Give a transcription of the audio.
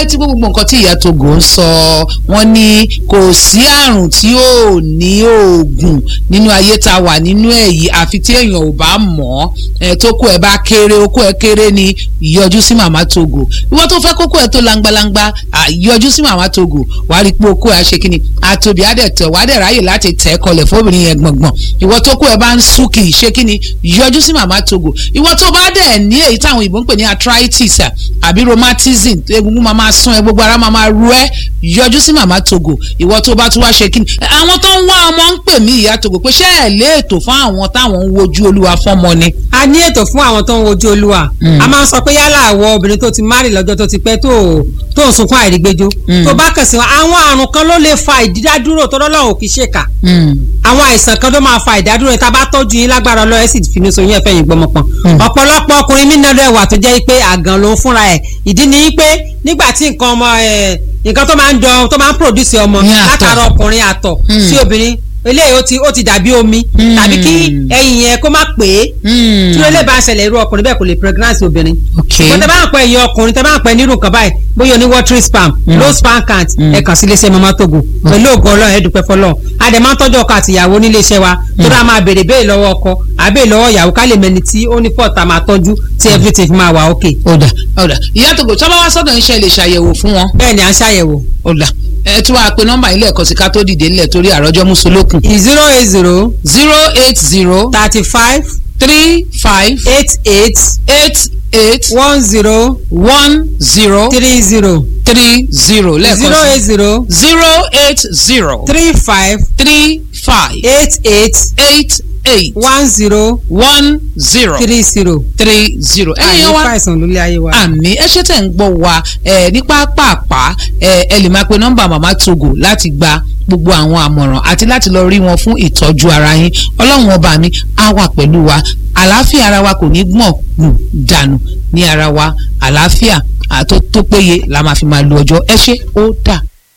tí gbogbo nǹkan tí ìyá Togo ń sọ wọ́n ní kò sí àrùn tí ò ní oògùn nínú ayé tá a wà nínú ẹ̀ yìí àfi tí èèyàn ò bá mọ̀ ọ́ tó kó ẹ bá kéré okó ẹ kéré ni yọjú sí màmá Togo ìwọ tó fẹ́ kókó ẹ tó langbalangba yọjú sí màmá Togo wàá rí i pé okó ẹ ṣe kíni àtòbí àdẹ̀tẹ̀ wàá dẹ̀ ráyè láti tẹ̀ kọlẹ̀ fóbìnrin yẹn gbọ̀ngbọ̀n ìwọ tó kó ẹ bá ń sún kì í ṣe kíni yọjú sí màmá Togo ìwọ tó bá dẹ̀ ní èyí táwọn òyìnbó ń pè ní arthritis àbí rheumatism egungun máa máa sún ẹ gbogbo ara máa máa ru ẹ yọjú sí màmá Togo ìwọ tó bá tún wá ṣe kíni àwọn tó ń wá ọmọ ń pè mí ìyá Togo pé ṣé ẹ lé ètò fún àwọn táwọn ń wojú olúwa fọ́mọ ni. a ní ètò fún àwọn tó ń wojú olúwa a máa ń sọ pé yálà àwọ obìnrin tó ti márì lọ́jọ́ tó ti pẹ́ tó tó ń sunkún àìrígbéjó tó bá kàn sí wọn àwọn àrùn kan ló lè fa ìdádúró tó lọ́lọ́run kì í ṣèkà àwọn àìsàn kan ló máa fa ìdádúró yẹn tá a bá tọ́jú yín lágbára ọlọ́run ẹ̀ sì fi ní so yín ẹ̀fẹ́ yín gbọmọpọ̀n ọ̀pọ̀lọpọ̀ ọkùnrin mí náà wà tó jẹ́ pé àgàn ló ń fúnra ẹ̀ ìdí ni pé nígbà tí nǹkan ọmọ ẹ̀ nǹkan tó máa ń jọ tó máa ń produce ọmọ látara ọkùnrin àtọ̀ sí obìnrin eléyìí ó ti ó ti dàbí omi tàbí kí ẹyin yẹn kó má pè é tí ó lè bá ṣẹlẹ̀ irú ọkùnrin bẹ́ẹ̀ kò lè pregnancy obìnrin. ṣùgbọ́n tẹ bá ń pẹ́ ẹ̀yin ọkùnrin tẹ bá ń pẹ́ nírú nǹkan báyìí bóyá oní watery spam low sperm count ẹ kàn sí iléeṣẹ́ Mama Togo pẹ̀lú ògo ọlọ́run ẹ dúpẹ́ fọlọ́run a dẹ̀ máa ń tọ́jú ọkọ àti ìyàwó nílé iṣẹ́ wa tó dáa máa béèrè béèrè lọ́wọ́ ọkọ àbẹ́ lọ́wọ́ ìyàwó ká lè mẹni tí ó ní fọ́ọ̀tà máa tọ́jú tí everything fi máa wà ok. ọ̀dà ọ̀dà ìyá Togo tí wọ́n bá wá sọ́dọ̀ iṣẹ́ lè ṣàyẹ̀wò fún wọn. bẹ́ẹ̀ ni à ń ṣàyẹ̀wò. ọ̀dà ẹ tún wàá pe nọ́mbà ilé ẹ̀kọ́ sí ká tó dìde ńlẹ̀ torí àròjọ mùsùlùkùn. zero eight zero. zero eight zero. thirty five. three five. eight eight. eight eight. one zero. one zero. three zero. three zero lẹ́ẹ̀kan sí. zero eight zero. zero eight zero. three five. three five. eight eight. eight eight. one zero. one zero. three zero. three zero. àyè ẹ̀yin wa fàìsàn lólé ayé wa. àmì ẹ ṣe tẹ̀ ń gbọ́ wa ẹ ní pápápá ẹ ẹ lè máa pe nọ́mbà màmá Togo láti gba gbogbo àwọn àmọ̀ràn àti láti lọ rí wọn fún ìtọ́jú ara yín ọlọ́run ọba mi á wà pẹ̀lú wa àlàáfíà ara wa kò ní gbọ̀n gùn dànù ní ara wa àlàáfíà àtó tó péye la máa fi máa lo ọjọ́ ẹ ṣé ó dà.